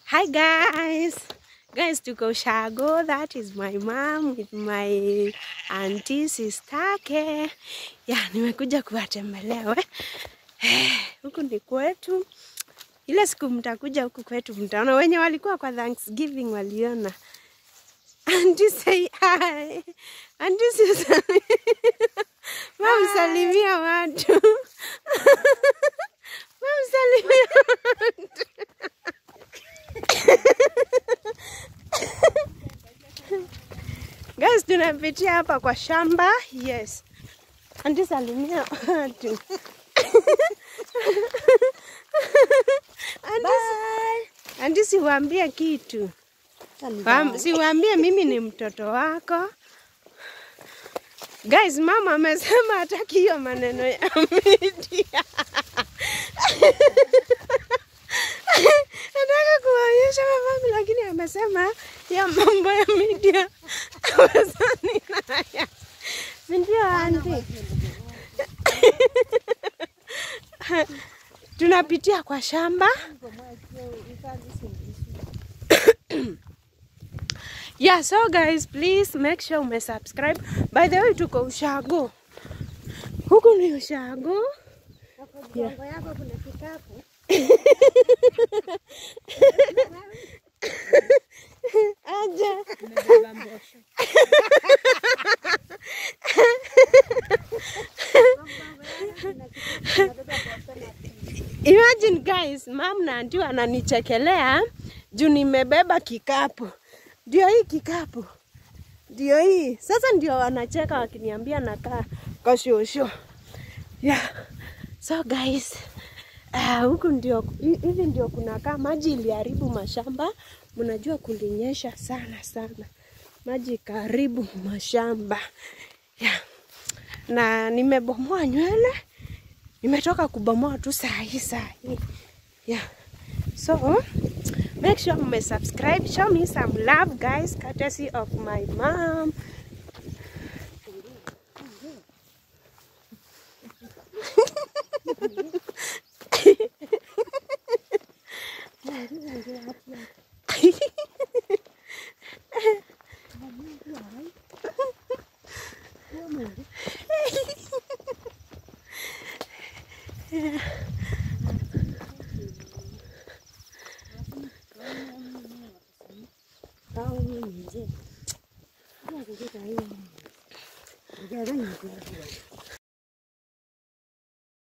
Hi guys. Guys, tuko Shago. That is my mom with my auntie sistake. Yeah, nimekuja kuwatembelea we. Eh, Huku ni kwetu. Ile siku mtakuja huku kwetu mtaona wenye walikuwa kwa Thanksgiving waliona. Auntie say hi. Auntie Susan. Mom salimia watu. Mom salimia watu. Guys, tunapitia hapa kwa shamba. Yes. Auntie salimia watu. Auntie, auntie siwaambie kitu. Wam- Siwaambie mimi ni mtoto wako. Guys, mama amesema hataki hiyo maneno ya media. Nataka kuwaonyesha mamangu lakini amesema ya mambo ya media hawezani nayo. Si ndio auntie? Tunapitia kwa shamba. Yeah, so guys, please make sure ume subscribe. By the way, tuko Ushago. Huku ni Ushago. Mgongo yako kuna kikapu. Aje. Imagine guys, mam na auntie ananichekelea juu nimebeba kikapu. Ndio hii kikapu. Ndio hii. Sasa ndio wanacheka wakiniambia nakaa kashosho. Yeah. So guys, uh, huku ndio hi- hivi ndio kunakaa maji iliharibu mashamba. Mnajua kulinyesha sana sana. Maji ikaharibu mashamba. Yeah. Na nimebomoa nywele. Nimetoka kubomoa tu saa hii saa hii. Yeah. So, make sure you subscribe. Show me some love, guys, courtesy of my mom.